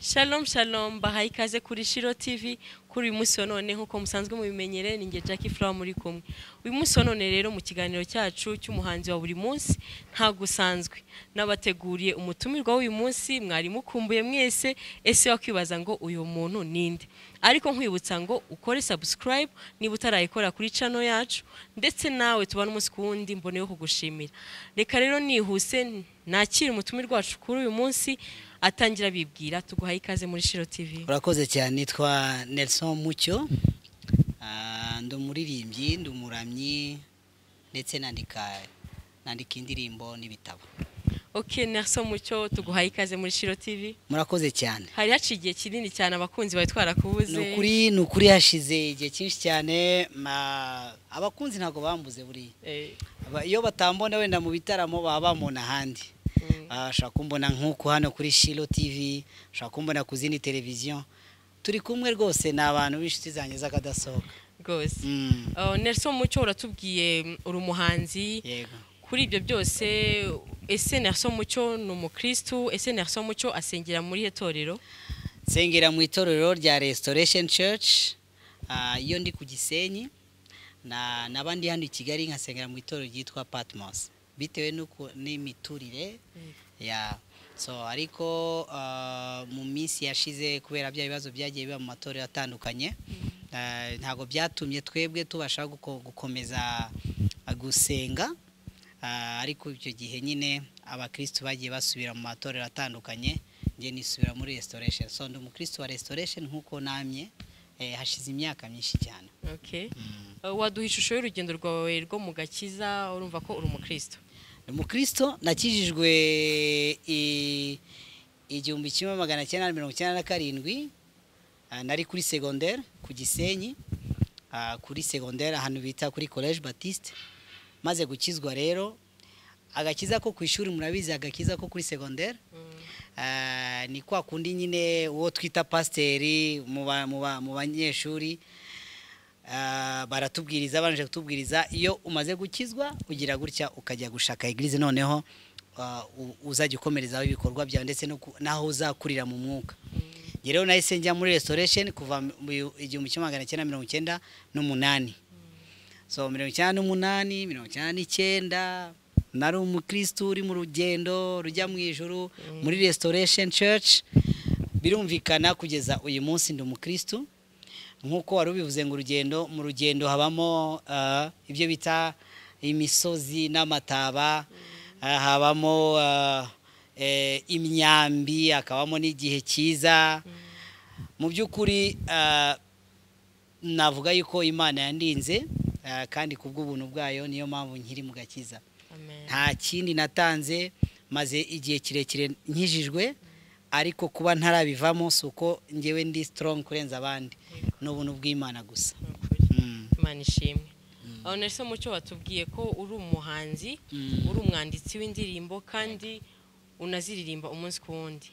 Shalom shalom baha ikaze kuri Shiro TV kuri uyu munsi wa none nk'uko musanzwe mubimenyere ni nge Jackie Flower muri kumwe uyu munsi wa none rero mu kiganiro cyacu cy'umuhanzi wa buri munsi nta gusanzwe nabateguriye umutumirwa w'uyu munsi mwari mukumbuye mwese ese wakwibaza ngo uyu muntu ninde ariko nkwibutsa ngo ukore subscribe niba utarayikora kuri channel yacu ndetse nawe tubane umunsi ku wundi mboneyeho kugushimira reka rero nihuse nakira umutumirwa wacu kuri uyu munsi atangira bibwira tuguhaye ikaze muri Shiro TV urakoze cyane nitwa Nelson Mucyo Ah, ndi umuririmbyi ndi umuramyi ndetse nandika nandika indirimbo n'ibitabo ok Nelson Mucyo tuguhaye ikaze muri Shiro TV murakoze cyane hari haciye igihe kinini cyane abakunzi bari twarakubuze ni ukuri ni ukuri hashize igihe cyinshi cyane ma- abakunzi ntabwo bambuze buriya Eh, Aba- iyo batambona wenda mu bitaramo baba bambona ahandi mm. Ah, ushobora kumbona nk'uko hano kuri shiro tv ushobora kumbona ku zindi televiziyo turi kumwe rwose ni abantu b'inshuti zanjye z'akadasohoka rwose Mm, Oh, Nelson Mucyo uratubwiye mm, uri umuhanzi yego kuri ibyo byose ese Nelson Mucyo ni umukristu ese Nelson Mucyo asengera muri irihe torero nsengera mu itorero rya restoration church ah, iyo ndi ku gisenyi na n'abandi hano i kigali nkasengera mu itorero ryitwa patmos bitewe n'uko- n'imiturire ya so ariko ah, mu minsi yashize kubera bya bibazo byagiye biba mu matorero atandukanye ah, ntabwo byatumye twebwe tubasha guko- gukomeza ah, gusenga Ah, ariko icyo gihe nyine abakristu bagiye basubira mu matorero atandukanye njye nisubira muri restoration so ndi umukristu wa restoration nk'uko namye eh, hashize imyaka myinshi cyane okay Uh, waduha ishusho y'urugendo rwawe rwo mu gakiza urumva ko uri umukristu Ndi umukristo nakijijwe i- igihumbi kimwe magana cyenda mirongo icyenda na karindwi ah, nari kuri segondere ku gisenyi ah, kuri segondere ahantu bita kuri college batiste maze gukizwa rero agakiza ko ku ishuri murabizi agakiza ko kuri segondere Ah, ni kwa kundi nyine uwo twita pasiteri mu ba- mu ba- mu banyeshuri Ah, baratubwiriza babanje kutubwiriza iyo umaze gukizwa ugira gutya ukajya gushaka egirize noneho ah, u- uzajya ukomerezaho ibikorwa byawe ndetse no ku- n'aho uzakurira mu mwuka Njye rero nahise njya muri restoration kuva mu igihumbi kimwe magana cyenda mirongo icyenda n'umunani so mirongo icyenda n'umunani mirongo icyenda n'icyenda nari umukristu uri mu rugendo rujya mu ijuru muri restoration church birumvikana kugeza uyu munsi ndi umukristu nk'uko wari ubivuze ngo urugendo mu rugendo habamo ah, ibyo bita imisozi n'amataba ah, habamo ah, eh, imyambi hakabamo n'igihe cyiza mu by'ukuri ah, navuga yuko imana yandinze ah, kandi ku bw'ubuntu bwayo niyo mpamvu nkiri mu gakiza amen nta kindi natanze maze igihe kirekire nkijijwe ariko kuba ntarabivamo si uko ngewe ndi strong kurenza abandi ni ubuntu bw'imana gusa Ni ukuri. Mm. imana ishimwe aho nelson mucyo watubwiye ko uri umuhanzi Mm. uri umwanditsi w'indirimbo kandi unaziririmba umunsi ku wundi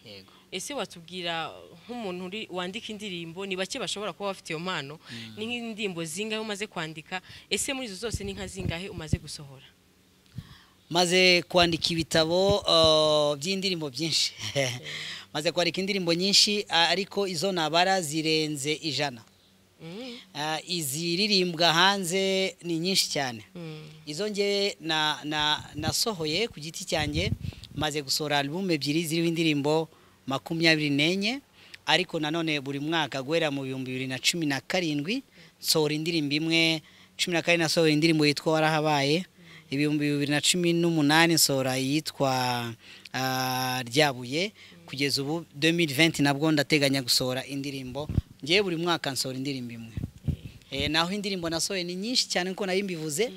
ese watubwira nk'umuntu uri- wandika indirimbo ni bake bashobora kuba bafite iyo mpano ni nk'indirimbo zingahe umaze kwandika ese muri izo zose ni nka zingahe umaze gusohora maze kwandika ibitabo uh, by'indirimbo byinshi maze kwandika indirimbo nyinshi ah, ariko izo nabara zirenze ijana Mm. Ah, iziririmbwa hanze ni nyinshi cyane Mm. izo ngewe na- na- nasohoye ku giti cyanjye maze gusohora alubumu ebyiri ziriho indirimbo makumyabiri n'enye ariko nanone buri mwaka guhera mu bihumbi bibiri na cumi na karindwi nsohora indirimbo imwe cumi na karindwi nasohora indirimbo yitwa warahabaye ibihumbi bibiri na cumi n'umunani nsohora iyitwa ah, ryabuye kugeza ubu 2020 nabwo ndateganya gusohora indirimbo ngewe buri mwaka nsohora indirimbo imwe Eh, naho indirimbo nasohoye ni nyinshi cyane nkuko nari mbivuze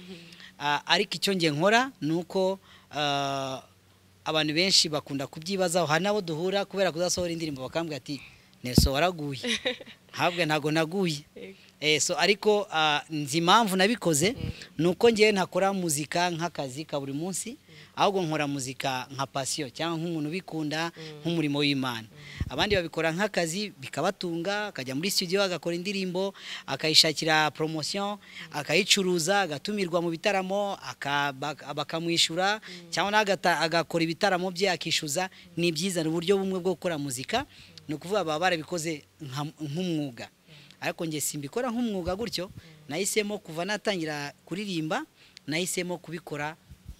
Ah, ariko icyo nge nkora ni uko ah, abantu benshi bakunda kubyibazaho hari n'abo duhura kubera kudasohora indirimbo bakambwira ati neso waraguye ntabwo ntabwo naguye Eh, so ariko ah, nzi impamvu nabikoze ni uko ngewe ntakora muzika nk'akazi ka buri munsi ahubwo nkora muzika nka pasiyo cyangwa nk'umuntu ubikunda nk'umurimo w'imana abandi babikora nk'akazi bikabatunga akajya muri studio agakora indirimbo akayishakira promotion akayicuruza agatumirwa mu bitaramo aka- bak- bakamwishyura cyangwa nawe agata- agakora ibitaramo bye akishyuza ni byiza ni uburyo bumwe bwo gukora muzika ni ukuvuga baba barabikoze nka- nk'umwuga ariko njye simbikora nk'umwuga gutyo nahisemo kuva natangira kuririmba nahisemo kubikora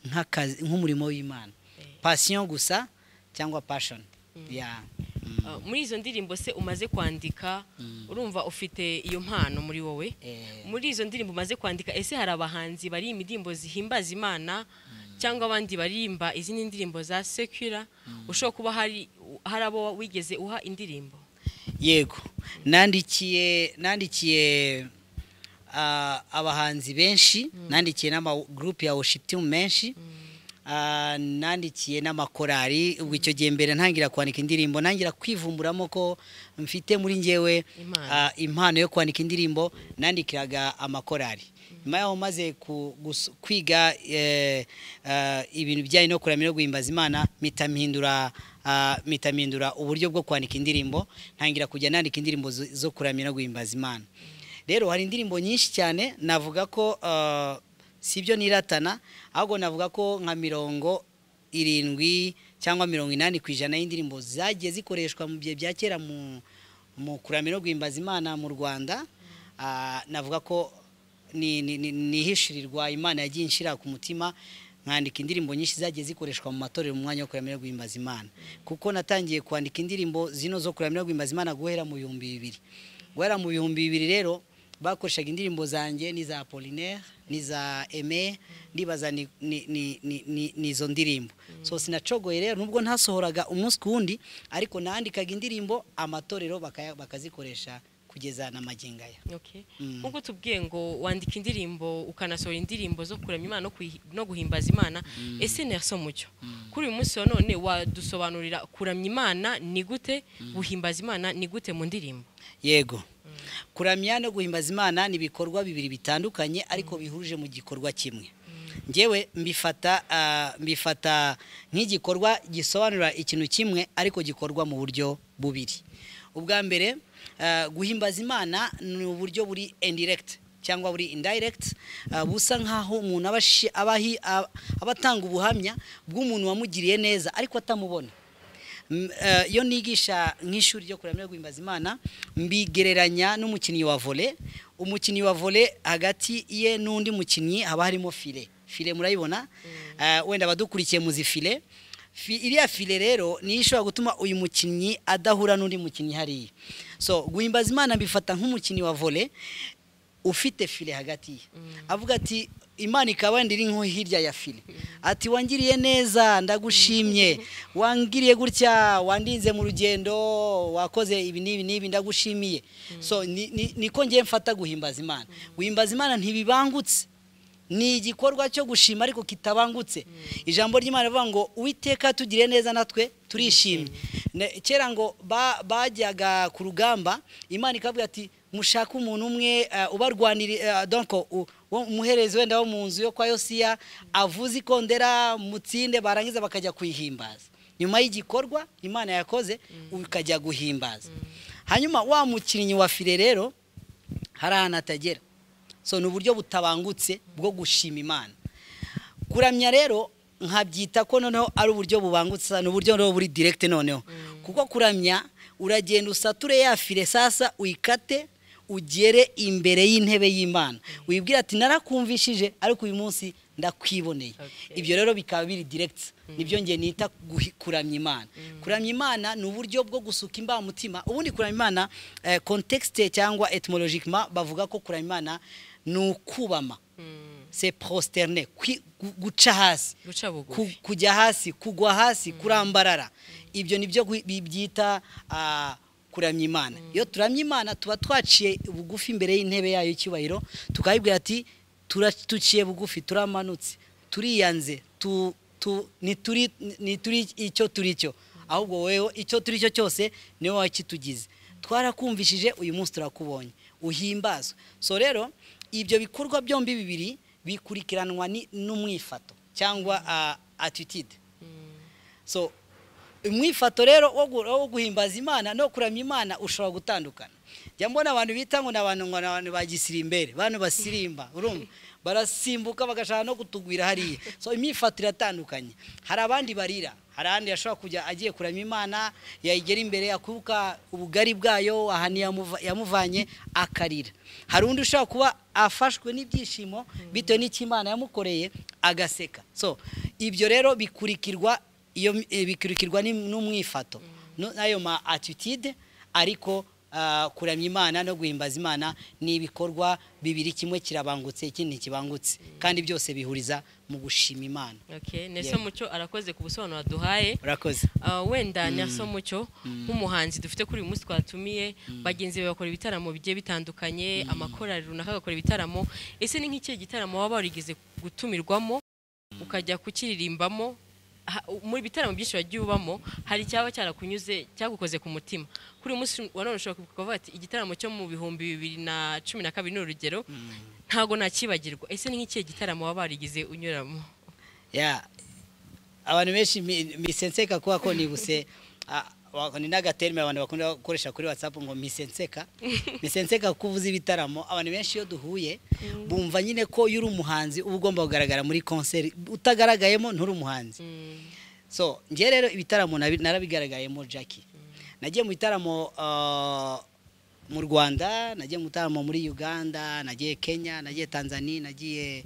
nk'akazi nk'umurimo w'imana pasiyo gusa cyangwa pashoni ya mm, Uh, muri izo ndirimbo se umaze kwandika Mm. urumva ufite iyo mpano muri wowe eh, muri izo ndirimbo umaze kwandika ese hari abahanzi bari indirimbo zihimbaza imana cyangwa abandi barimba izindi ndirimbo za sekura ushobora kuba hari hari abo wigeze uha indirimbo yego nandikiye nandikiye ah, abahanzi benshi nandikiye n'amagurupe ya worship team menshi Ah, nandikiye n'amakorari ubwo icyo gihe mbere ntangira kwandika indirimbo nangira kwivumburamo ko mfite muri njyewe Impano. ah, impano yo kwandika indirimbo nandikiraga amakorari nyuma yaho maze ku- gus- kwiga eh, ah, ibintu bijyanye no kuramya no guhimbaza imana mpita mpindura ah, mpita mpindura uburyo bwo kwandika indirimbo ntangira kujya nandika indirimbo zo- zo kuramya no guhimbaza imana rero hari indirimbo nyinshi cyane navuga ko ah, si ibyo niratana ahubwo navuga ko nka mirongo irindwi cyangwa mirongo inani ku ijana y'indirimbo zagiye zikoreshwa mu bihe bya kera mu mu kuramya no guhimbaza imana mu rwanda Ah, navuga ko ni- ni- ni- nihishirirwa imana yagiye inshyira ku mutima nkandika indirimbo nyinshi zagiye zikoreshwa mu matorero mu mwanya wo kuramya no guhimbaza imana kuko natangiye kwandika indirimbo zino zo kuramya no guhimbaza imana guhera mu bihumbi bibiri guhera mu bihumbi bibiri rero bakoreshaga indirimbo zanjye n'iza apolinaire n'iza eme ndibaza ni- ni- ni- ni- ni- ni izo ndirimbo so sinacogoye rero nubwo ntasohoraga umunsi ku wundi ariko nandikaga indirimbo amatorero bakaya- bakazikoresha kugeza na magingo aya Okay. Mm. nk'uko tubwiye ngo wandika indirimbo ukanasohora indirimbo zo kuramya imana no kuyi- no guhimbaza imana ese Nelson Mucyo kuri uyu munsi wa none wadusobanurira kuramya imana ni gute guhimbaza imana ni gute mu ndirimbo yego kuramya no guhimbaza imana ni ibikorwa bibiri bitandukanye ariko bihurije mu gikorwa kimwe ngewe mbifata ah, mbifata nk'igikorwa gisobanura ikintu kimwe ariko gikorwa mu buryo bubiri ubwa mbere ah, guhimbaza imana ni uburyo buri indirect cyangwa buri indirect ah, busa nk'aho umuntu aba ashi- aba ahi- aba- aba atanga ubuhamya bw'umuntu wamugiriye neza ariko atamubona M- eh, iyo nigisha nk'ishuri ryo kuramya no guhimbaza imana mbigereranya n'umukinnyi wa vole umukinnyi wa vole hagati ye n'undi mukinnyi haba harimo file file murayibona Eh, wenda abadukurikiye muzi file Fi- iriya file rero niyo ishobora gutuma uyu mukinnyi adahura n'undi mukinnyi hariya so guhimbaza imana mbifata nk'umukinnyi wa vole ufite file hagati ye avuga ati imana ikaba wenda iri nko hirya ya file ati wangiriye neza ndagushimye wangiriye gutya wandinze mu rugendo wakoze ibi n'ibi n'ibi ndagushimiye so ni- ni- niko ngiye mfata guhimbaza imana guhimbaza imana ntibibangutse ni igikorwa cyo gushima ariko kitabangutse ijambo ry'imana rivuga ngo uwiteka tugire neza natwe turishimye Ne- kera ngo ba- bajyaga ku rugamba imana ikavuga ati mushake umuntu umwe eh, ubarwaniri eh, donc u- wo- umuherezi wenda wo mu nzu yo kwa yosiya avuze ikondera mutsinde barangiza bakajya kuyihimbaza nyuma y'igikorwa imana yakoze ukajya guhimbaza hanyuma wa mukinnyi wa fire rero hari ahantu atagera so ni uburyo butabangutse bwo gushima imana kuramya rero nkabyita ko noneho ari uburyo bubangutse ni uburyo noneho buri direct noneho kuko kuramya uragenda usature ya file sasa uyikate ugere imbere y'intebe y'imana wibwira ati narakumvishije ariko uyu munsi ndakwiboneye Okay. ibyo rero bikaba biri direct nibyo nge nita guhi- kuramya imana kuramya imana ni uburyo bwo gusuka imbamutima ubundi kuramya imana eh, contexte cyangwa etymologiquement bavuga ko kuramya imana ni ukubama se prosterne kwi- gu- guca hasi guca bugufi ku- kujya hasi kugwa hasi kurambarara ibyo nibyo gwi- bi- byita ah, kuramya imana iyo turamya imana tuba twaciye bugufi imbere y'intebe yayo y'icyubahiro tukayibwira ati "Tura- tuciye bugufi turamanutse turiyanze tu- tu- ntituri ntituri icyo turi cyo ahubwo wowe icyo turi cyo cyose niwe wakitugize twarakumvishije uyu munsi turakubonye uhimbazwe so rero ibyo bikorwa byombi bibiri bikurikiranwa ni- n'umwifato cyangwa ah, attitude so umwifato rero wo gu- wo guhimbaza imana no kuramya imana ushobora gutandukana jya mbona abantu bita ngo ni abantu ngo ni abantu ba gisirimbere bantu basirimba urumva barasimbuka bagashaka no kutugwira hariya so imyifato iratandukanye hari abandi barira hari ahandi yashobora kujya agiye kurama imana yayigera imbere akuka ubugari bwayo ahantu yamuva- yamuvanye akarira hari undi ushobora kuba afashwe n'ibyishimo bitewe n'icyo imana yamukoreye agaseka so ibyo rero bikurikirwa iyo eh, bikurikirwa n'im- n'umwifato no- n'ayo ma attitude ariko ah, kuramya imana no guhimbaza imana ni ibikorwa bibiri kimwe kirabangutse ikindi ntikibangutse kandi byose bihuriza mu gushima imana Okay, Nelson Yeah. Mucyo arakoze ku busobanuro aduhaye urakoze Ah, wenda Nelson Mucyo nk'umuhanzi dufite kuri uyu munsi twatumiye bagenzi be bakora ibitaramo bigiye bitandukanye amakorari runaka agakora ibitaramo ese ni nk'ikihe gitaramo waba warigeze gutumirwamo ukajya kukiririmbamo Ha- muri ibitaramo byinshi wagiye ubamo hari icyaba cyarakunyuze cyagukoze ku mutima kuri uyu munsi wa none ushobora kuvuga ati igitaramo cyo mu bihumbi bibiri na cumi na kabiri ni urugero ntago nakibagirwa ese ni nk'ikihe gitaramo waba warigeze unyuramo ya abantu benshi mi- misenseka kuba ko nibuse ah, wa- ni n'agaterime abantu bakunda gukoresha kuri whatsapp ngo misenseka misenseka kuko uvuze ibitaramo abantu benshi iyo duhuye bumva nyine ko iyo uri umuhanzi uba ugomba kugaragara muri konseri utagaragayemo nturi umuhanzi Mm. so njye rero ibitaramo nabi- narabigaragayemo jackie nagiye mu bitaramo ah, mu rwanda nagiye mu bitaramo muri uganda nagiye kenya nagiye tanzania nagiye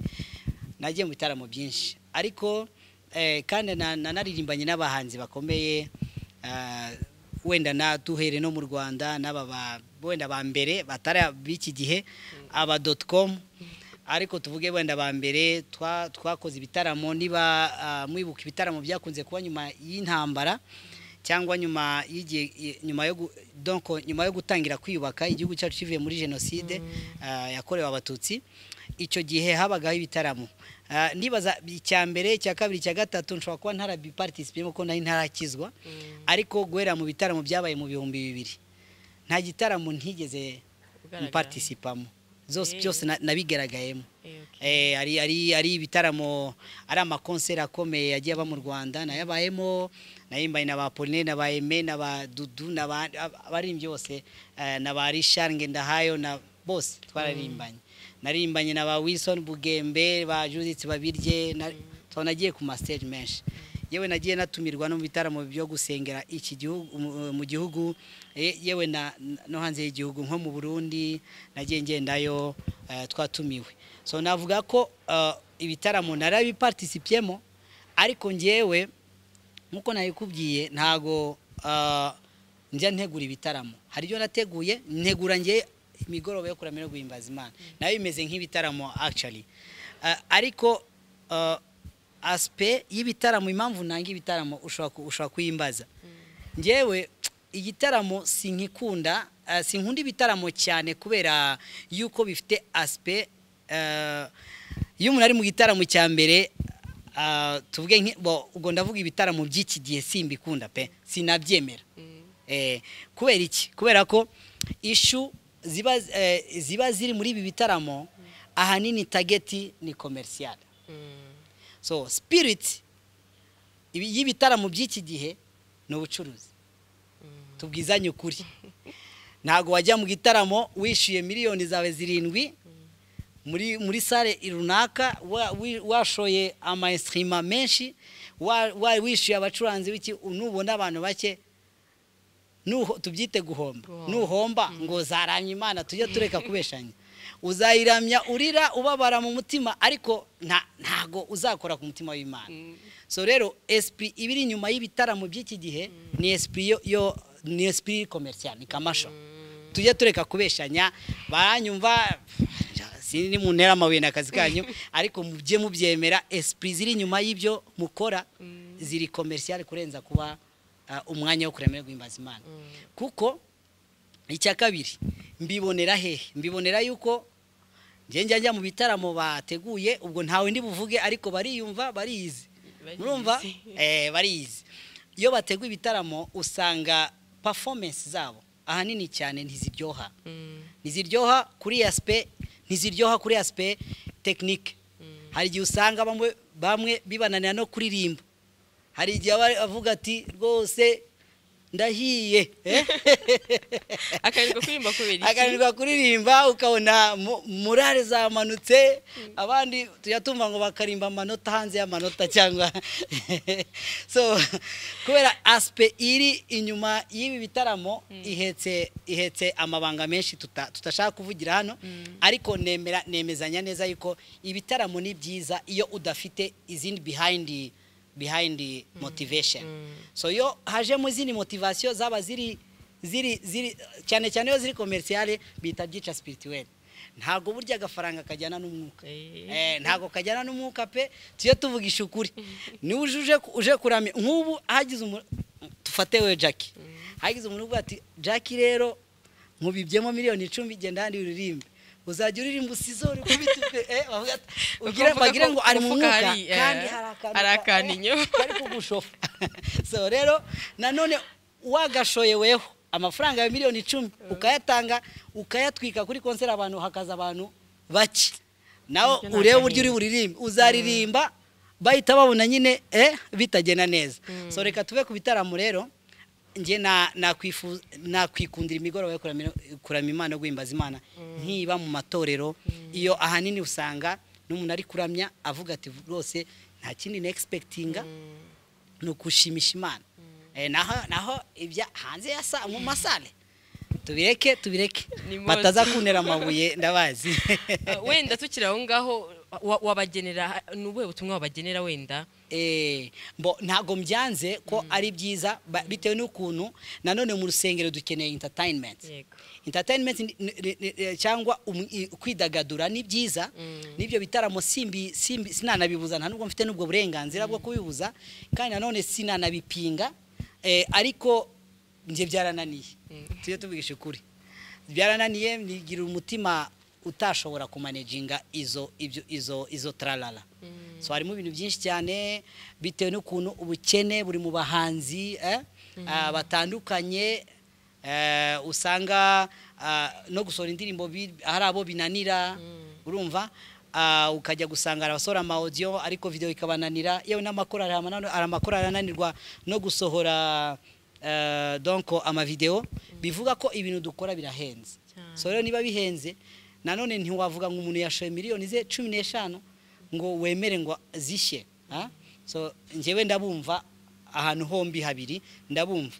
nagiye mu bitaramo byinshi ariko eh, kandi na- na- naririmbanye n'abahanzi bakomeye ah, wenda na duhere no mu rwanda n'aba ba- wenda ba mbere batari b'iki gihe aba doti komu ariko tuvuge wenda ba mbere twa- twakoze ibitaramo niba ah, mwibuka ibitaramo byakunze kuba nyuma y'intambara cyangwa nyuma y'igihe i- nyuma yo gu- donc nyuma yo gutangira kwiyubaka igihugu cyacu kivuye muri jenoside ah, yakorewe abatutsi icyo gihe habagaho ibitaramo Ah, nibaza icya mbere icya kabiri icya gatatu nshobora kuba ntarabipartisipiyemo kuko nari ntarakizwa ariko guhera mu bitaramo byabaye mu bihumbi bibiri nta gitaramo ntigeze Ugaragara. mpatisipamo zose Eh. byose na- nabigaragayemo Eh, okay. Eh, ari ari ari ibitaramo ari amakonseri akomeye yagiye aba mu Rwanda nayabayemo nayimbaye na ba Pauline na ba Aime na ba Dudu na ba abaririmbyi bose eh, na ba Richard Ngendahayo na bose twararimbanye naririmbanye na ba Wilson Bugembe ba Judith Babirye na twanagiye ku ma stage menshi yewe nagiye natumirwa no mu bitaramo byo gusengera iki gihugu mu- mu gihugu eh, yewe na no hanze y'igihugu nko mu Burundi nagiye ngendayo eh, twatumiwe so navuga ko eh, ibitaramo narabipartisipiyemo ariko njyewe nkuko nabikubwiye ntago ah, njya ntegura ibitaramo hari ibyo nateguye ntegura njye imigoroba yo kuramya no guhimbaza imana nayo bimeze nk'ibitaramo actually Ah, ariko ah, asipe y'ibitaramo impamvu nanga ibitaramo ushobora ku- ushobora kuyimbaza njyewe igitaramo sinkikunda ah, sinkunda ibitaramo cyane kubera yuko bifite asipe iyo umuntu ari mu gitaramo cya mbere ah, tuvuge nke- bo- ubwo ndavuga ibitaramo by'iki gihe simbikunda pe sinabyemera Eh, kubera iki kubera ko ishu ziba eh, ziba ziri muri ibi bitaramo ahanini tageti ni komerisiyale Mm. so spirit ibi- y'ibitaramo by'iki gihe ni ubucuruzi tubwizanye ukuri ntabwo wajya mu gitaramo wishyuye miliyoni zawe zirindwi muri muri sale runaka wa- wi- washoye amaesirima menshi wa- wa- wishyuye abacuranzi w'iki nubona abantu bake nuho tubyite guhomba Guhomba. nuhomba ngo zaramya imana tujye tureka kubeshanya uzayiramya urira ubabara mu mutima ariko nta- ntago uzakora ku mutima w'imana so rero esprit iba iri inyuma y'ibitaramo by'iki gihe ni esprit yo- yo ni esprit commercial ni kamasho tujye tureka kubeshanya baranyumva sindi mu ntera amabuye ni akazi kanyu ariko mujye mubyemera esprit ziri inyuma y'ibyo mukora ziri commercial kurenza kuba ah, umwanya wo kuremera guhimbaza imana kuko icya kabiri mbibonera hehe mbibonera yuko njye njya njya mu bitaramo bateguye ubwo ntawe ndi buvuge ariko bariyumva bariyizi Bariyizi. murumva eh, bariyizi iyo bateguye ibitaramo usanga performance zabo ahanini cyane ntiziryoha Mm. ntiziryoha kuri asipe ntiziryoha kuri asipe tekinike hari igihe usanga bamwe bamwe bibananira no kuririmba hari igihe aba avuga ati rwose ndahiye eh? akananirwa kuririmba kubera iki akananirwa kuririmba ukabona mu- murare zamanutse abandi tujya tumva ngo bakarimba amanota hanze y'amanota cyangwa so kubera asipe iri inyuma y'ibi bitaramo ihetse ihetse amabanga menshi tuta- tutashaka kuvugira hano ariko nemera nemezanya neza yuko ibitaramo ni byiza iyo udafite izindi behind behind motivation so iyo hajemo izindi motivation zaba ziri ziri ziri cyane cyane iyo ziri komerisiyale bihita byica sipirituweli ntabwo burya agafaranga kajyana n'umwuka Eh. Eh, ntabwo kajyana n'umwuka pe tujye tuvugisha ukuri niba uje uje ku- uje kuramya nk'ubu hagize umuntu tufate we jackie hagize umuntu uvuga ati jackie rero nkubibyemo miliyoni icumi genda handi uririmbe uzajya uririmba usizore kubita ipe- eh, bavuga ati- Ubwo ugire bavuga bagire ko ngo ari mu umufuka mwuka hari, eh, kandi hari akantu hari ka- akantu eh, inyuma. kari kugushofa so rero nanone wagashoye weho amafaranga ya miliyoni icumi ukayatanga ukayatwika kuri konseri abantu hakaza abantu bake nawe Nabyo ni urebe uburyo uri agahinda. buririmbe uzaririmba bahita babona nyine eh, bitagenda neza so reka tube ku bitaramo rero njye na- nakwifu- nakwikundira imigoroba yo kuramira- kuramya imana no guhimbaza imana nkiba mu matorero iyo ahanini usanga n'umuntu ari kuramya avuga ati rwose nta kindi na egispekitinga ni ukugushimisha imana Eh, naho naho ibya hanze ya sa mu masale tubireke tubireke Ni mose. bataza kuntera amabuye ndabazi Ah, wenda tukiri aho ngaho wa- wabagenera ni ubuhe butumwa wabagenera wenda Eh, mbo ntago mbyanze ko ari byiza ba- bitewe n'ukuntu nanone mu rusengero dukeneye entertainment Yego. entertainment ni- ni- ni- ni- cyangwa um- i- kwidagadura ni byiza n'ibyo bitaramo simbi simbi sinanabibuza nta nubwo mfite n'ubwo burenganzira bwo kubibuza kandi nanone sinanabipinga eh, ariko njye byarananiye tujye tuvugisha ukuri byarananiye nigira umutima utashobora kumaneginga izo ibyo izo izo tralala so harimo ibintu byinshi cyane bitewe n'ukuntu ubukene buri mu bahanzi eh, ah, batandukanye eh, usanga ah, no gusohora indirimbo bi- hari abo binanira urumva Ah, ukajya gusanga hari abasohora amawodiyo ariko video ikabananira yewe n'amakorali hari amanano- hari amakorali ananirwa no gusohora eh, donc amavideo bivuga ko ibintu dukora birahenze Cyane. so rero niba bihenze nanone ntiwavuga ngo umuntu yashoye miliyoni ze cumi n'eshanu ngo wemere ngo zishye ah? so njyewe ndabumva ahantu hombi habiri ndabumva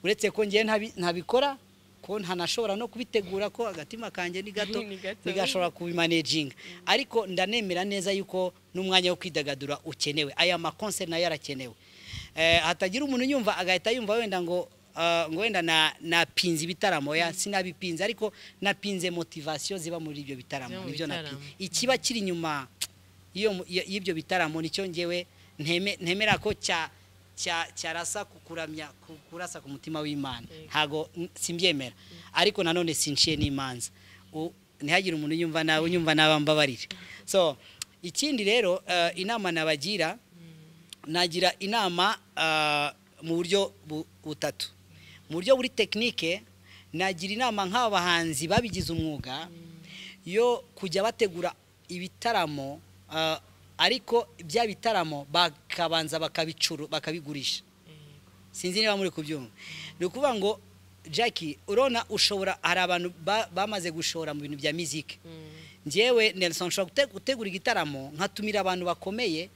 uretse ko njyewe ntabi- ntabikora ko ntanashobora no kubitegura ko agatima kanjye ni gato Ni gato. bigashobora kubimanejinga ariko ndanemera neza yuko n'umwanya wo kwidagadura ukenewe aya makonseri nayo arakenewe Eh, hatagira umuntu yumva agahita yumva wenda ngo ah, ngo wenda na- napinze ibitaramo ya sinabipinze ariko napinze motivasiyo ziba muri ibyo bitaramo Ziba mu nibyo bitaramo. napinze ikiba kiri inyuma y'iyo mu- y- y'ibyo bitaramo nicyo ngewe nteme- ntemera ko cya cya- cyarasa ku- kuramya ku- kurasa ku mutima w'imana Yego. ntago n- simbyemera ariko nanone sinciye n'imanza U- ntihagire umuntu yumva nawe unyumva naba mbabarire so ikindi rero eh, inama nabagira nagira inama ah, mu buryo bu- butatu mu buryo buri tekinike nagira inama nk'aba bahanzi babigize umwuga yo kujya bategura ibitaramo ah, ariko bya bitaramo bakabanza bakabicuru bakabigurisha sinzi niba muri kubyumva ni ukuvuga ngo jackie urona ushobora hari abantu ba- bamaze gushora mu bintu bya miziki njyewe nelson nshobora gute- gutegura igitaramo nkatumira abantu bakomeye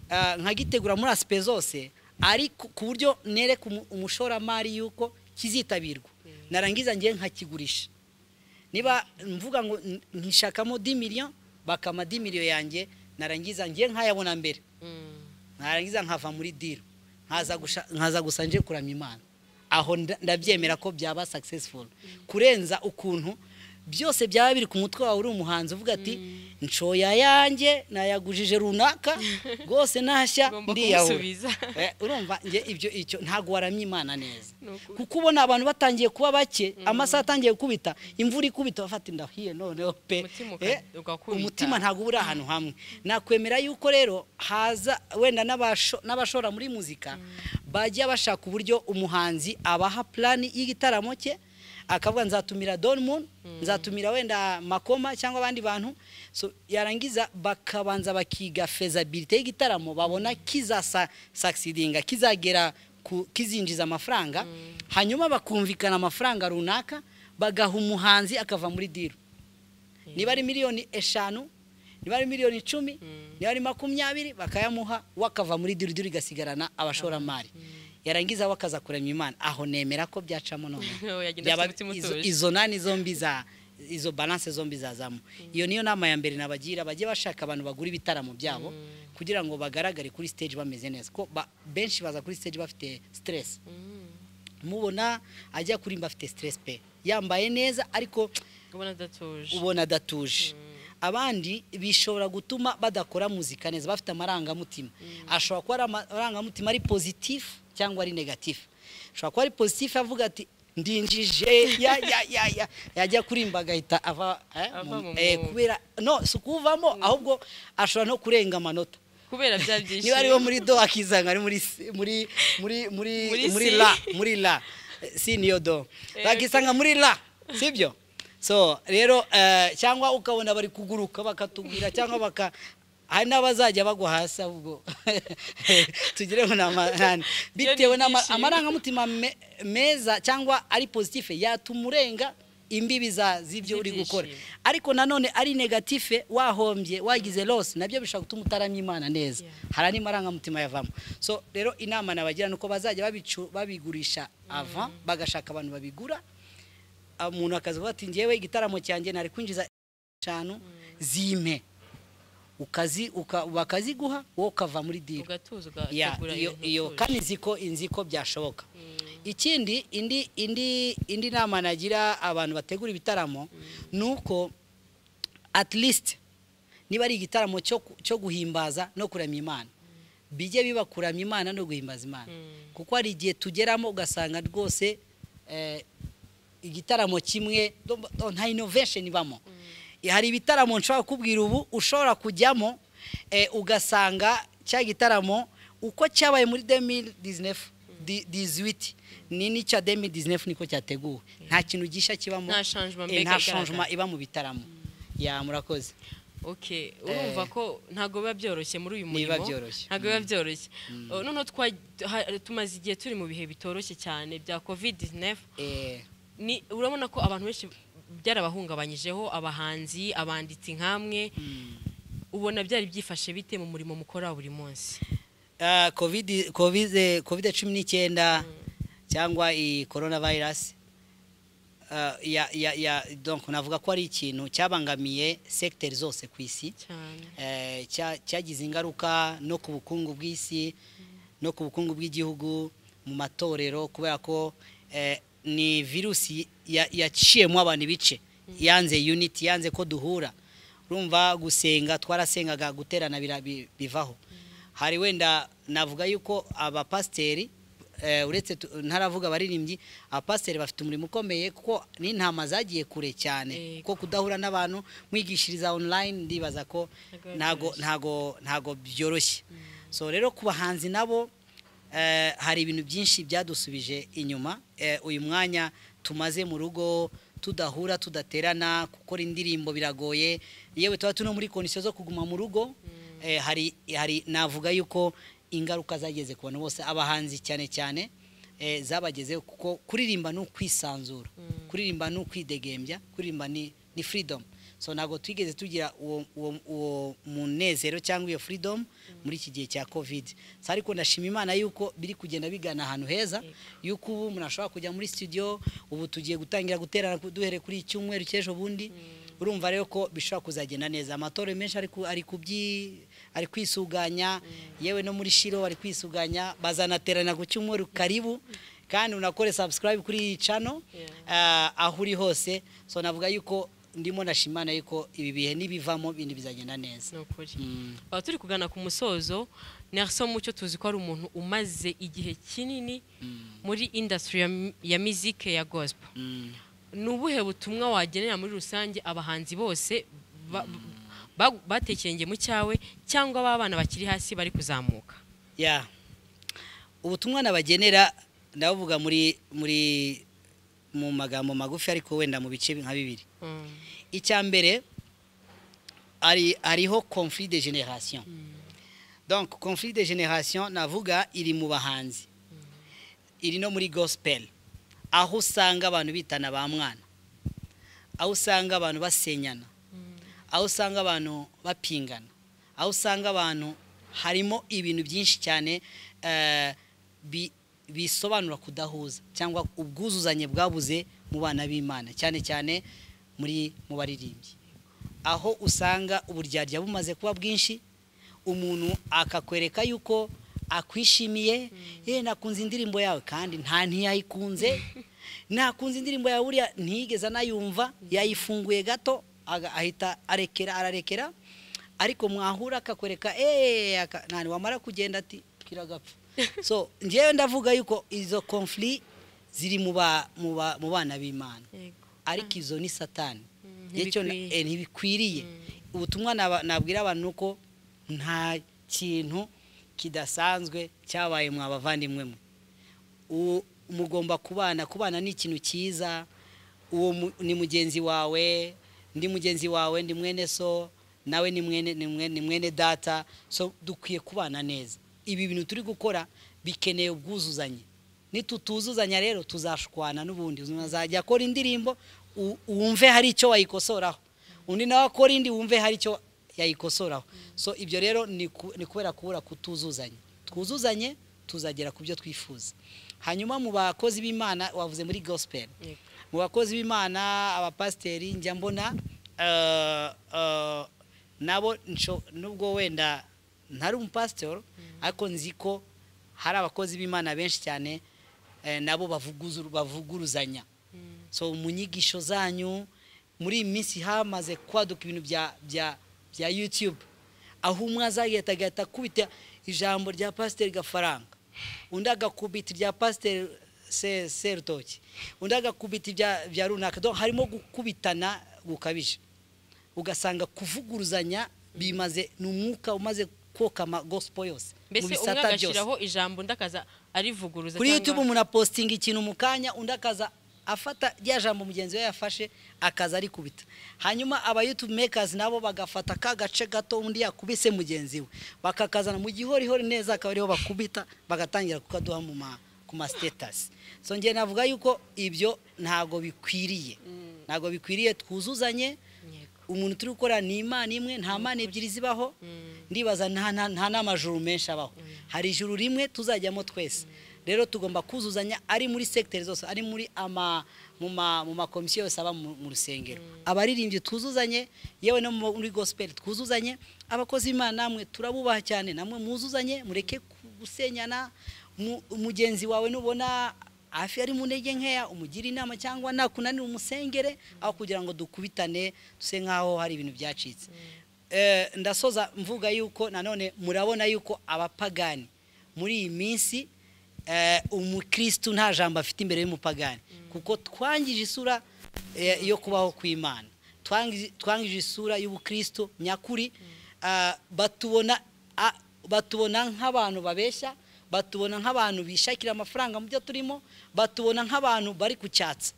ah, nkagitegura muri asipe zose ariko ku buryo nereka umu- umushoramari yuko kizitabirwa narangiza njyewe nkakigurisha niba mvuga ngo n- nkishakamo 10 million bakama 10 million yanjye narangiza njye nkayabona mbere narangiza nkava muri deal nkaza gusha- nkaza gusa nje kuramya imana aho nda- ndabyemera ko byaba successful kurenza ukuntu byose byaba biri ku mutwe wawe uri umuhanzi uvuga ati nshoya yanjye nayagujije runaka rwose nashya Ugomba ndiyahura kumusubiza. Eh, urumva njye ibyo icyo ntabwo waramya imana neza Ni ukuri. kuko ubona abantu batangiye kuba bake amasaha atangiye gukubita imvura ikubita bafata indahiye noneho pe Umutima uka- Eh, ugakubita. umutima ntabwo uba uri ahantu hamwe nakwemera yuko rero haza wenda n'abasho- n'abashora muri muzika bajya bashaka uburyo umuhanzi abaha plani y'igitaramo cye akavuga nzatumira Dortmund nzatumira wenda Makoma cyangwa abandi bantu so yarangiza bakabanza bakiga fezabilite y'igitaramo babona kizasa succeedinga kizagera ku- kizinjiza amafaranga hanyuma bakumvikana amafaranga runaka bagaha umuhanzi akava muri diru niba ari miliyoni eshanu niba ari miliyoni icumi niba ari makumyabiri bakayamuha we akava muri diru diru igasigarana abashoramari yarangiza we akaza kuremya imana aho nemera ko byacamo noneho yagenda Byaba- afite umutima izo- utuje izo nani zombi za izo balance zombi zazamo iyo niyo nama ya mbere nabagira bajye bashaka abantu bagura ibitaramo byabo kugira ngo bagaragare kuri stage bameze neza ko ba- benshi baza kuri stage bafite stress Mm. mubona ajya kurimba afite stress pe yambaye neza ariko ubona adatuje ubona adatuje abandi bishobora gutuma badakora muzika neza bafite amarangamutima ashobora kuba ari amarangamutima ari pozitifu cyangwa ari negatifu ashobora kuba ari pozitifu avuga ati ndinjije ya ya ya ya yajya kurimba agahita ava eh, Ava mu mu- eh, mwuga. kubera no si ukuvamo ahubwo ashobora no kurenga amanota kubera bya byinshi niba ariwo muri do akizanga ari muri si- muri muri muri Muri muri si. la muri la Eh, si niyo do Eh, bakisanga muri la sibyo so rero eh, cyangwa ukabona bari kuguruka bakatubwira cyangwa baka hari n'abazajya bagwa hasi ahubwo tugire ngo ni amarani bitewe n'ama- ibyishimo. amarangamutima me- meza cyangwa ari pozitife yatuma urenga imbibi za- z'ibyo uri gukora Z'ibyishimo. ariko nanone ari negatife wahombye wagize loss nabyo bishobora gutuma utaramya imana neza Yeah. hari andi marangamutima yavamo so rero inama nabagira ni uko bazajya babicu- babigurisha ava bagashaka abantu babigura umuntu akazivuga ati ngewe igitaramo cyanjye nari kwinjiza eshanu zimpe ukazi uka- bakaziguha wowe ukava muri diri ugatuza Ya, ugategura iyo ibintu iyo utuje. kandi nzi ko inzi ko byashoboka Mm. ikindi indi indi indi nama nagira abantu bategura ibitaramo ni uko at least niba ari igitaramo cyo ku- cyo guhimbaza no kuramya imana bijye biba kuramya imana no guhimbaza imana Mm. kuko hari igihe tugeramo ugasanga rwose eh, igitaramo kimwe do- do- nta innovation ibamo hari ibitaramo nshobora kukubwira ubu ushobora kujyamo eh, ugasanga cya gitaramo uko cyabaye muri 2019 di- 18 ni n'icya 2019 niko cyateguwe nta kintu gishya kibamo Nta changement eh, mbega nta igaragara. changement iba mu bitaramo ya murakoze ok urumva ko ntabwo biba byoroshye muri uyu murimo Ntibiba byoroshye. ntabwo biba byoroshye Uh, noneho twa- ha- tumaze igihe turi mu bihe bitoroshye cyane bya covid 19 eh ni urabona ko abantu benshi byarabahungabanyijeho abahanzi abanditsi nkamwe ubona byari byifashe bite mu murimo mukora buri munsi Ah, covid covid eh, covid cumi n'icyenda cyangwa iyi corona virus ah, ya, ya, ya, donc navuga ko ari ikintu cyabangamiye sekiteri zose ku isi cyane Eh, cya- cyagize ingaruka no ku bukungu bw'isi no ku bukungu bw'igihugu mu matorero kubera ko eh, ni virusi ya- yaciyemo abantu ibice yanze unity yanze ko duhura urumva gusenga twarasengaga guterana bira- bi- bivaho hari wenda navuga yuko abapasiteri eh, uretse tu- ntaravuga abaririmbyi abapasiteri bafite umurimo ukomeye kuko n'intama zagiye kure cyane Yego. kuko kudahura n'abantu mwigishiriza online ndibaza ko Ntago ntago byoroshye. ntago ntago byoroshye so rero ku bahanzi nabo eh, hari ibintu byinshi byadusubije inyuma Eh, uyu mwanya tumaze mu rugo tudahura tudaterana gukora indirimbo biragoye yewe tuba tuno muri kondisiyo zo kuguma mu rugo Eh, hari hari navuga yuko ingaruka zageze ku bantu bose abahanzi cyane cyane eh, zabagezeho kuko kuririmba ni ukwisanzura kuririmba ni ukwidegembya kuririmba ni ni freedom so ntabwo twigeze tugira uwo uwo uwo munezero cyangwa iyo freedom muri iki gihe cya covid So, ariko ndashima imana yuko biri kugenda bigana ahantu heza yuko ubu umuntu ashobora kujya muri studio ubu tugiye gutangira guterana ku- duhere kuri iki cyumweru cy'ejo bundi urumva rero ko bishobora kuzagenda neza amatorero menshi ari ku- ari kubyi ari kwisuganya yewe no muri shiro bari kwisuganya bazanaterana ku cyumweru karibu kandi unakore subscribe kuri iyi channel Yeah. Ah, aho uri hose so navuga yuko ndimo nashimana yuko ibi bihe nibivamo ibintu bizagenda neza ni ukuri Mm. Aha turi kugana ku musozo nelson mucyo tuzi ko ari umuntu umaze igihe kinini muri indasitiri ya mizike ya gosipo Mm. ni ubuhe butumwa wagenera muri rusange abahanzi bose ba- ba- batekeye mu cyawe cyangwa b'abana bakiri hasi bari kuzamuka ya ubutumwa nabagenera ndabuvuga muri muri mu magambo magufi ariko wenda mu bice nka bibiri Mm. icya mbere hari hariho conflit de generation donc conflit de generation navuga iri mu bahanzi iri no muri gospel aho usanga abantu bitana ba mwana aho usanga abantu basenyana aho usanga abantu bapingana aho usanga abantu harimo ibintu byinshi cyane eh, bi- bisobanura kudahuza cyangwa ubwuzuzanye bwabuze mu bana b'imana cyane cyane muri mu baririmbyi aho usanga uburyarya bumaze kuba bwinshi umuntu akakwereka yuko akwishimiye ye nakunze indirimbo yawe kandi nta ntiyayikunze nakunze indirimbo yawe buriya ntiyigeze anayumva yayifunguye gato aga- ahita arekera ararekera ariko mwahura akakwereka eee aka- nani wamara kugenda ati kiragapfa so ngewe ndavuga yuko izo confli ziri mu ba- mu ba- mu bana b'imana Yego. ariko izo ni satani Mm, icyo ntibikwiriye. eh, ntibikwiriye ubutumwa naba- nabwira abantu ni uko nta kintu kidasanzwe cyabaye mwa bavandimwe mwe U- mugomba kubana kubana ni ikintu cyiza uwo mu- ni mugenzi wawe ndi mugenzi wawe ndi mwene so nawe ni mwene ni mwene, ni mwene data so dukwiye kubana neza ibi bintu turi gukora bikeneye ubwuzuzanye nitutuzuzanya rero tuzashwana n'ubundi umuntu azajya akora indirimbo u- wumve hari icyo wayikosoraho undi nawe akora indi wumve hari icyo yayikosoraho so ibyo rero ni ku- ni kubera kubura kutuzuzanya twuzuzanye tuzagera ku byo twifuza hanyuma mu bakozi b'imana wavuze muri gospel Yego. mu bakozi b'imana abapasiteri njya mbona eh, eh, nabo nsho- nubwo wenda ntari umupasiteri ariko nzi ko hari abakozi b'imana benshi cyane eh, nabo bavuguzu- bavuguruzanya so mu nyigisho zanyu muri iyi minsi hamaze kwaduka ibintu bya bya bya youtube aho umwe azagahita agahita akubita ijambo rya pasiteri gafaranga undi agakubita irya pasiteri Se- serutoki undi agakubita ibya- bya runaka Donc, harimo gukubitana gukabije ugasanga kuvuguruzanya bimaze ni umwuka umaze koka amagosipo yose mu mbese umwe bisata byose. agashyiraho ijambo undi akaza arivuguruza kuri cyangwa- youtube umuntu apositinga ikintu mu kanya undi akaza afata rya jambo mugenzi we yafashe akaza arikubita hanyuma aba youtube makers nabo bagafata ka gace gato undi yakubise mugenzi we bakakazana mu gihorihori neza akaba ariho bakubita bagatangira kukaduha mu ma ku ma status so njye navuga yuko ibyo ntago bikwiriye ntago bikwiriye twuzuzanye Yego. umuntu turi gukora ni imana imwe nta mana ebyiri zibaho ndibaza nta nta- nta n'amajuru menshi abaho hari ijuru rimwe tuzajyamo twese rero tugomba kuzuzanya ari muri segiteri zose ari muri ama mu ma- mu makomisiyo yose aba mu mu rusengero abaririmbyi tuzuzanye yewe no mu- muri gosipeli twuzuzanye abakozi b'imana namwe turabubaha cyane namwe muzuzanye mureke gusenyana mu- mugenzi wawe nubona hafi ari mu ntege nkeya umugire inama cyangwa nakunanira umusengere aho kugira ngo dukubitane duse nk'aho hari ibintu byacitse Eh, ndasoza mvuga yuko nanone murabona yuko abapagani muri iyi minsi eh, umukristu nta jambo afite imbere y'umupagani kuko twangije isura eh, yo kubaho kw'imana Twangi- twangije isura y'ubukristu nyakuri Ah, batubona a- batubona nk'abantu babeshya batubona nk'abantu bishakira amafaranga mu byo turimo batubona nk'abantu bari kucyatsa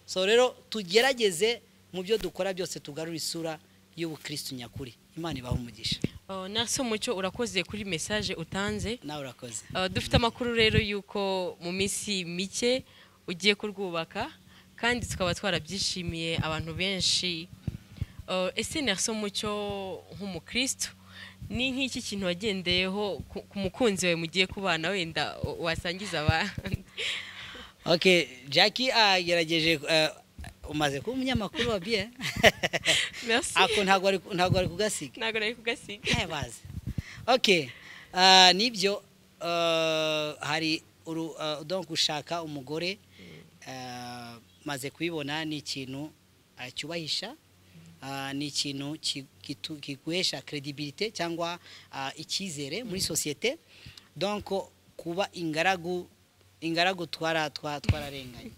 so rero tugerageze mu byo dukora byose tugarura isura y'ubukristu nyakuri imana ibaha umugisha Oh, nase umucyo urakoze kuri mesaje utanze nawe urakoze Uh, dufite amakuru rero y'uko mu minsi mike ugiye kurwubaka kandi tukaba twarabyishimiye abantu benshi Uh, ese nase umucyo nk'umukristo ni nk'iki kintu wagendeyeho ku ku mukunzi wawe mugiye kubana wenda uh, wasangiza abandi okay jackie agerageje eh, umaze kuba umunyamakuru wa biye Merci. ako ntabwo ari- ntabwo ari kugasiga ntabwo nari kugasiga Eh, bazi okay ah, nibyo ah, hari uru ah, donc gushaka umugore ah, maze kubibona ni ikintu ah, cyubahisha ah, ni ikintu ki- kitu- kiguhesha credibilité cyangwa ah, icyizere muri sosiyete donc kuba ingaragu ingaragu twara twa- twararenganye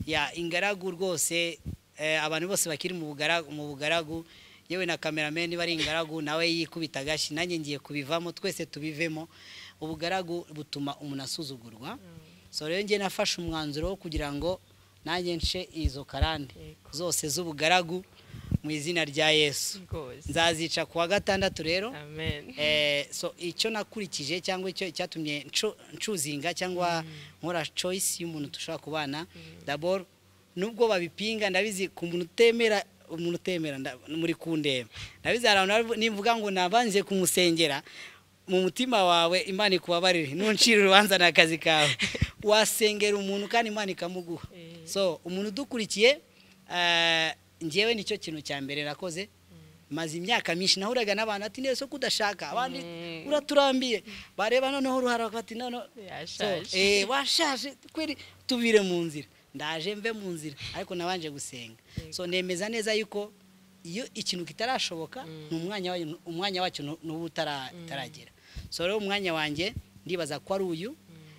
ya ingaragu rwose eh, abantu bose bakiri mu bugaragu, mu bugaragu yewe na kameramani niba ari ingaragu nawe yikubita agashyi nanjye ngiye kubivamo twese tubivemo ubugaragu butuma umuntu asuzugurwa so rero njye nafashe umwanzuro wo kugira ngo nanjye nce izo karande Yego. zose z'ubugaragu mu izina rya yesu rwose nzazica ku wa gatandatu rero amen Eh, so icyo nakurikije cyangwa icyo cyatumye ncu- ncuzinga cyangwa nkora choice y'umuntu dushobora kubana dabor nubwo babipinga ndabizi ku muntu utemera umuntu utemera nda- muri kundeba ndabizi hari abantu baravu- nivuga ngo nabanze kumusengera mu mutima wawe imana ikubabarire nuncira urubanza ni akazi kawe wasengera umuntu kandi imana ikamuguha Eh. so umuntu udukurikiye eh, njyewe nicyo kintu cya mbere nakoze maze imyaka myinshi nahuraga n'abantu ati neza ko udashaka abandi Mm. uraturambiye bareba noneho uruhara bati noneho Yashaje. So, eh, washaje kweri tubire mu nzira ndaje mve mu nzira ariko nabanje gusenga so nemeza neza yuko iyo ikintu kitarashoboka ni umwanya wayo- umwanya wacyo nu- nuba utara- utaragera so rero umwanya wanjye ndibaza ko ari uyu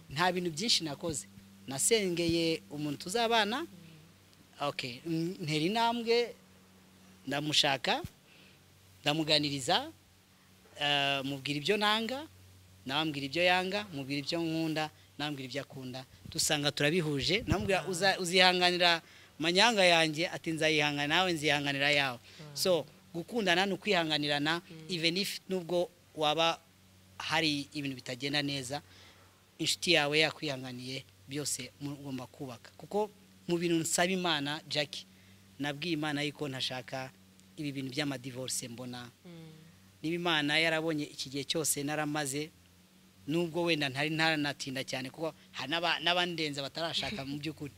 nta bintu byinshi nakoze nasengeye umuntu tuzabana okay mm, ntera intambwe ndamushaka ndamuganiriza eh, mubwira ibyo nanga nabambwira ibyo yanga mubwira ibyo nkunda nabambwira ibyo akunda dusanga turabihuje namubwira uza- uzihanganira manyanga yanjye ati nzayihangana nawe nzihanganira yawe so gukundana ni ukwihanganirana even if nubwo waba hari ibintu bitagenda neza inshuti yawe yakwihanganiye byose mugomba kubaka kuko mu bintu nsaba imana jackie nabwiye imana yuko ntashaka ibi bintu by'amadivorce mbona niba imana yarabonye iki gihe cyose naramaze nubwo wenda ntari ntaranatinda cyane kuko hari n'aba- n'abandenza batarashaka mu by'ukuri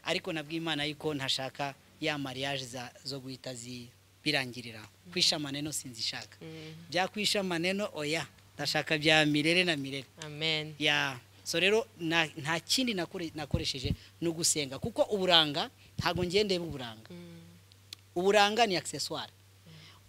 ariko nabwiye imana yuko ntashaka ya mariage za- zo guhita zi- birangirira kwishamane no sinzishaka Mm. byakwishamane no oya ndashaka bya mirere na mirere amen ya so rero na- nta kindi nakore- nakoresheje no gusenga kuko uburanga ntabwo ngiye ndeba uburanga uburanga ni accessoire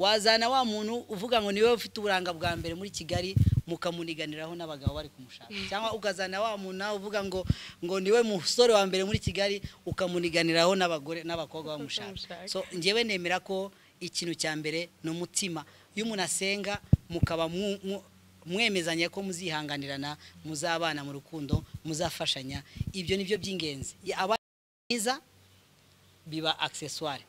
wazana wa muntu uvuga ngo niwe ufite uburanga bwa mbere muri kigali mukamuniganiraho n'abagabo bari kumushaka cyangwa ukazana wa muntu nawe uvuga ngo ngo niwe musore wa mbere muri kigali ukamuniganiraho n'abagore n'abakobwa bamushaka Bamushaka. so njyewe nemera ko ikintu cya mbere ni umutima iyo umuntu asenga mukaba mu- mu- mwemezanya ko muzihanganirana muzabana mu rukundo muzafashanya ibyo ni byo by'ingenzi aba mwiza biba accessoire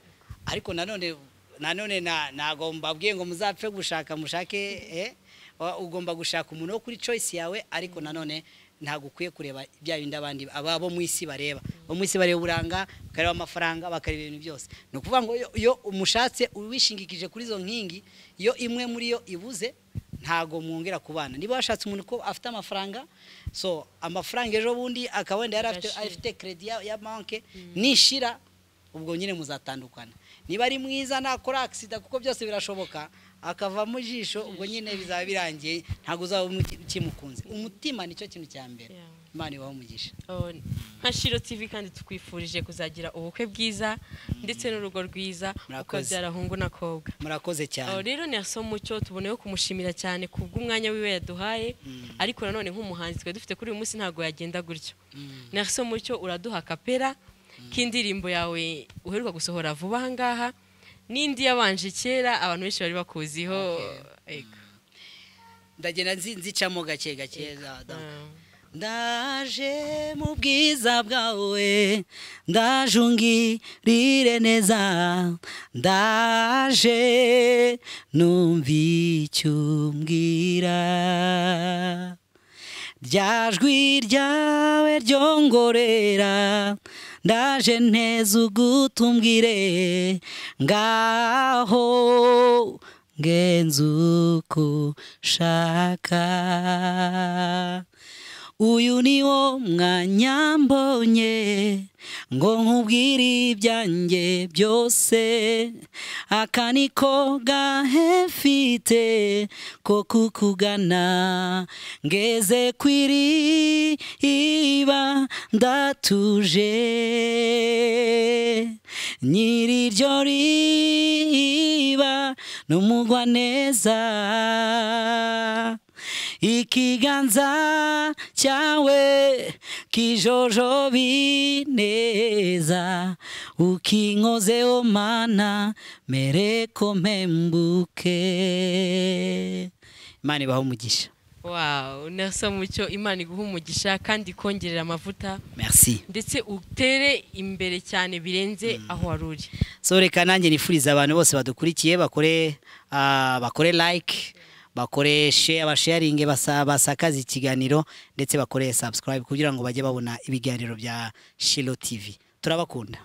ariko nanone nanone na- ntabwo mbabwiye ngo muzapfe gushaka mushake eh, wa- ugomba gushaka umuntu wo kuri choice yawe ariko nanone ntabwo ukwiye kureba bya bindi abandi aba bo mu isi bareba bo mu isi bareba uburanga bakareba amafaranga bakareba ibintu byose ni ukuvuga ngo iyo- iyo umushatse wishingikije kuri izo nkingi iyo imwe muri yo ibuze ntago mwongera kubana niba washatse umuntu ko afite amafaranga so amafaranga ejo bundi akaba wenda yari afite- Agashira. afite credit ya, ya banke nishira ubwo nyine muzatandukana niba ari mwiza nakora accident kuko byose birashoboka akavamo ijisho ubwo nyine bizaba birangiye ntabwo uzaba umu- ukimukunze umutima nicyo kintu cya mbere Yeah. imana ibaho umugisha Oh, nka shiro tv kandi tukwifurije kuzagira ubukwe bwiza ndetse n'urugo rwiza uko Murakoze. byarahungu n'akobwa murakoze aho cyane rero ni mucyo tuboneyeho kumushimira cyane ku bw'umwanya wiwe yaduhaye ariko nanone nk'umuhanzi twe dufite kuri uyu munsi ntabwo yagenda gutyo naso mucyo uraduha kapera k'indirimbo yawe uheruka gusohora vuba ahangaha n'indi yabanje kera abantu benshi bari bakuziho Ego. ndagenda nzi- nzicamo gake gake za- za- Mm. ndaje mu bwiza bwawe ndaje ungirire neza ndaje numva icyo umbwira rya jwi ryawe ryongorera ndaje neza ugutumbwire ngaho ngenza uko ushaka uyu ni wo mwanya mbonye ngo nkubwire ibyanjye byose aka ni ko gahe mfite ko kukugana ngeze ku iriba ndatuje nyiri iryo riba n'umugwa neza ikiganza cyawe kijojobi neza ukinkozeho mana mereko mpembuke imana ibaho umugisha oya wawu nasa mucyo imana iguha umugisha kandi ikongerera amavuta merci ndetse utere imbere cyane birenze aho wari uri so reka nanjye nifuriza abantu bose badukurikiye bakore ah, bakore like bakore share basharinge basa- basakaze ikiganiro ndetse bakore subscribe kugira ngo bajye babona ibiganiro bya Shilo TV turabakunda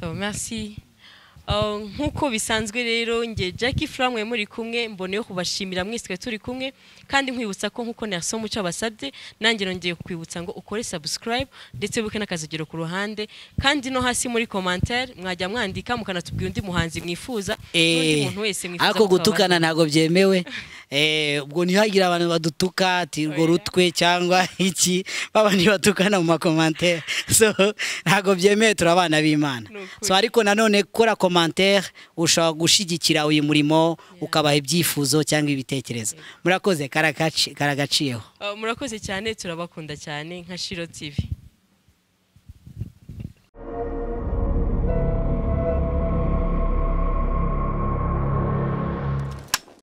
So, merci. Uh, nk'uko bisanzwe rero nge Jackie Flam we muri kumwe mbone yo kubashimira mwese turi kumwe kandi nkwibutsa ko nk'uko naso muco abasabye nanjye nongeye kukwibutsa ngo ukore subscribe ndetse wibuke n'akazogero ku ruhande kandi no hasi muri commentaire mwajya mwandika mukanatubwira undi muhanzi mwifuza n'undi Eh, muntu wese mwifuza ariko ko twabasha- gutukana ntabwo byemewe Eh, ubwo ntihagire abantu badutuka ati urwo rutwe cyangwa iki baba ntibatukana mu makomantere so ntabwo byemewe turi abana b'imana Ni ukuri. so ariko nanone kora komantere ushobora gushyigikira uyu murimo ukabaha ibyifuzo cyangwa ibitekerezo murakoze karagaci- karagaciyeho Uh, murakoze cyane turabakunda cyane nka Shiro TV